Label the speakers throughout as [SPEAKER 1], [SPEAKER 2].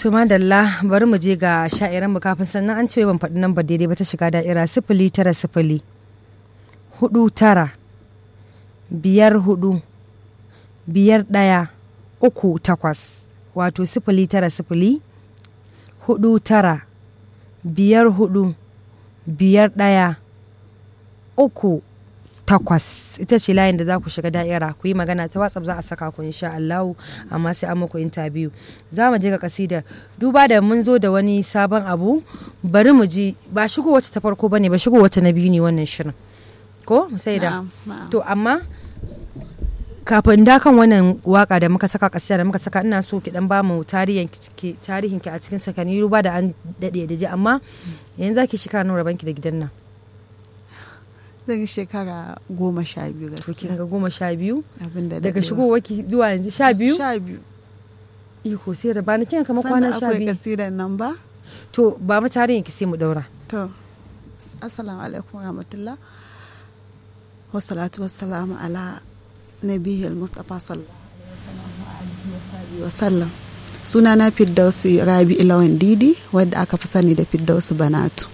[SPEAKER 1] To madalla bari mu je ga sha'iran mu kafin sannan an ce ban faɗi nan ba daidai ba ta shiga da'ira sifili tara sifili hudu tara biyar hudu biyar ɗaya uku takwas wato sifili tara sifili hudu tara biyar hudu biyar ɗaya uku takwas ita ce layin da za ku shiga da'ira ku yi magana ta whatsapp za a saka ku insha Allahu amma sai an muku interview za mu je ga kasidar duba da mun zo da wani sabon abu bari mu ji ba shigo wacce ta farko bane ba shigo wacce na biyu ne wannan shirin ko sai da to amma kafin da kan wannan waka da muka saka kasida da muka saka ina so ki dan ba mu tarihin ki tarihin ki a cikin sakani duba da an dade da ji amma yanzu zaki shekara nawa banki da gidan nan
[SPEAKER 2] zan yi shekara goma sha biyu
[SPEAKER 1] to kin
[SPEAKER 2] gaskiya
[SPEAKER 1] ga goma sha biyu
[SPEAKER 2] abinda
[SPEAKER 1] daga shigowar ki zuwa yanzu sha biyu
[SPEAKER 2] sha biyu
[SPEAKER 1] iko sai da bani kin kamar kwana
[SPEAKER 2] sannan
[SPEAKER 1] sha
[SPEAKER 2] akwai
[SPEAKER 1] biyu
[SPEAKER 2] kasidan nan ba
[SPEAKER 1] to ba mu tarihin ki sai mu daura
[SPEAKER 2] to assalamu alaikum rahmatullah wassalatu wassalamu ala nabiyil mustafa sallallahu alaihi wa sallam suna na firdausi rabi ilawan didi wadda aka fi sani da firdausi banatu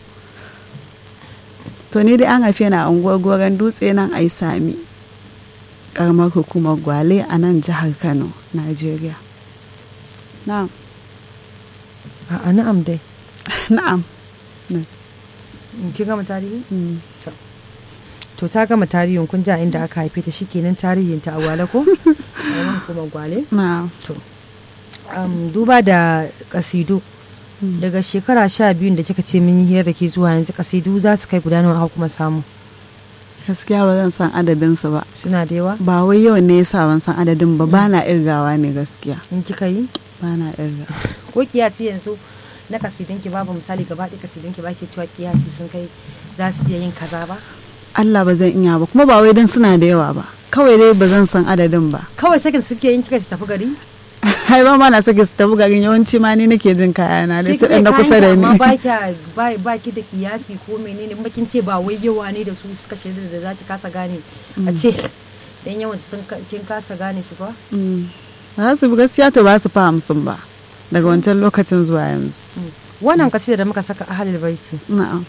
[SPEAKER 2] to ni dai an haife na unguwar goron dutse nan ai sami karamar hukumar gwale a nan jihar kano najeriya na'am
[SPEAKER 1] a'a na'am dai
[SPEAKER 2] na'am
[SPEAKER 1] kin gama tarihi
[SPEAKER 2] Mm.
[SPEAKER 1] to ta gama tarihin kun ji a inda aka haife ta shikenan tarihin ta a gwale ko a kuma gwale
[SPEAKER 2] na'am
[SPEAKER 1] to um, duba da kasidu daga shekara sha biyun da kika ce mun yi hira da ke zuwa yanzu kasidu za su kai guda nawa aka kuma samu
[SPEAKER 2] gaskiya ba zan san adadinsu ba
[SPEAKER 1] suna da yawa
[SPEAKER 2] ba wai yawan ne yasa ban san adadin ba ba na irgawa ne gaskiya
[SPEAKER 1] in kika yi
[SPEAKER 2] ba na irga
[SPEAKER 1] ko kiyasi yanzu na kasidun ki babu misali gaba ɗaya kasidun ki ba ke cewa kiyasi sun kai za su iya yin kaza ba
[SPEAKER 2] Allah ba zan iya ba kuma ba wai dan suna da yawa ba kawai dai ba zan san adadin ba
[SPEAKER 1] kawai sakin suke yin kika su tafi gari
[SPEAKER 2] hai ba ma na sake su tafi garin yawanci ma ni nake jin kayana dai su
[SPEAKER 1] Ke
[SPEAKER 2] ɗan na
[SPEAKER 1] kike
[SPEAKER 2] kusa da
[SPEAKER 1] kayanki amma ba
[SPEAKER 2] ni
[SPEAKER 1] kya ba ba ki da kiyasi ko menene in bakin ce ba wai yawa ne da su suka shaida da za ki kasa gane a ce dan yawan sun ka- kin kasa gane su ba
[SPEAKER 2] Mm. ba za su bi gaskiya to ba su fa hamsin ba daga wancan lokacin zuwa yanzu
[SPEAKER 1] wannan kasida da muka saka ahalul baiti
[SPEAKER 2] na'am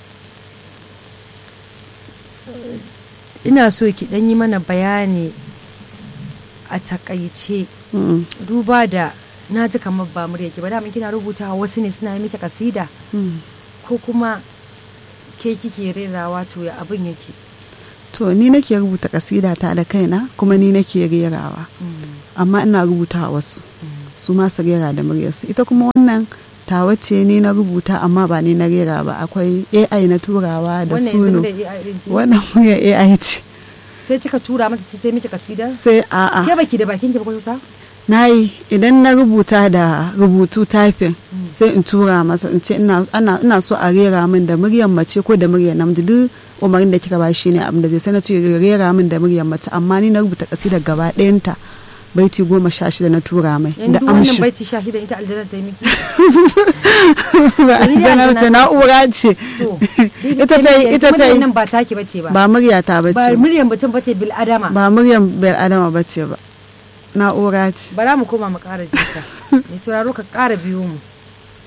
[SPEAKER 1] ina so ki dan yi mana bayani a takaice
[SPEAKER 2] Mm.
[SPEAKER 1] duba da na ji kamar ba murya ki ba da kina rubuta wasu ne suna yi miki kasida
[SPEAKER 2] Mm.
[SPEAKER 1] ko kuma ke kike rerawa to ya abin yake
[SPEAKER 2] to ni nake rubuta kasida ta da kaina kuma ni nake rerawa amma ina rubuta wasu su ma su rera da muryarsu ita kuma wannan tawa ce ni na rubuta amma ba ni na rera ba akwai ai na turawa da
[SPEAKER 1] wannan
[SPEAKER 2] suno
[SPEAKER 1] yanzu da AI din ce
[SPEAKER 2] wannan muryar ai ce
[SPEAKER 1] sai kika tura mata sai ta yi miki kasida
[SPEAKER 2] sai a'a
[SPEAKER 1] ke baki da bakin ki ba ko ta
[SPEAKER 2] na yi idan na rubuta da rubutu typing sai in tura masa in ce ina ana- ina so a rera min da muryar mace ko da muryar namiji duk umarin da kika ba shi ne abin da zai sai na ce rera min da muryar mace amma ni na rubuta kasida gaba ɗayanta baiti goma sha shida na tura mai da
[SPEAKER 1] yanzu wannan
[SPEAKER 2] amshi
[SPEAKER 1] baiti shahidan ita aljanna ta yi miki
[SPEAKER 2] ba
[SPEAKER 1] Ni dai
[SPEAKER 2] aljanna
[SPEAKER 1] aljanna
[SPEAKER 2] ce na'ura ce
[SPEAKER 1] to
[SPEAKER 2] ita ta yi ita ta yi
[SPEAKER 1] nan ba taki bace ba
[SPEAKER 2] ba murya ta
[SPEAKER 1] ba
[SPEAKER 2] bace ba
[SPEAKER 1] muryan mutum bace bil adama
[SPEAKER 2] ba muryar bil adama bace ba na'ura ce
[SPEAKER 1] bara mu koma mu ƙara jinta mai sauraro ka ƙara biyo mu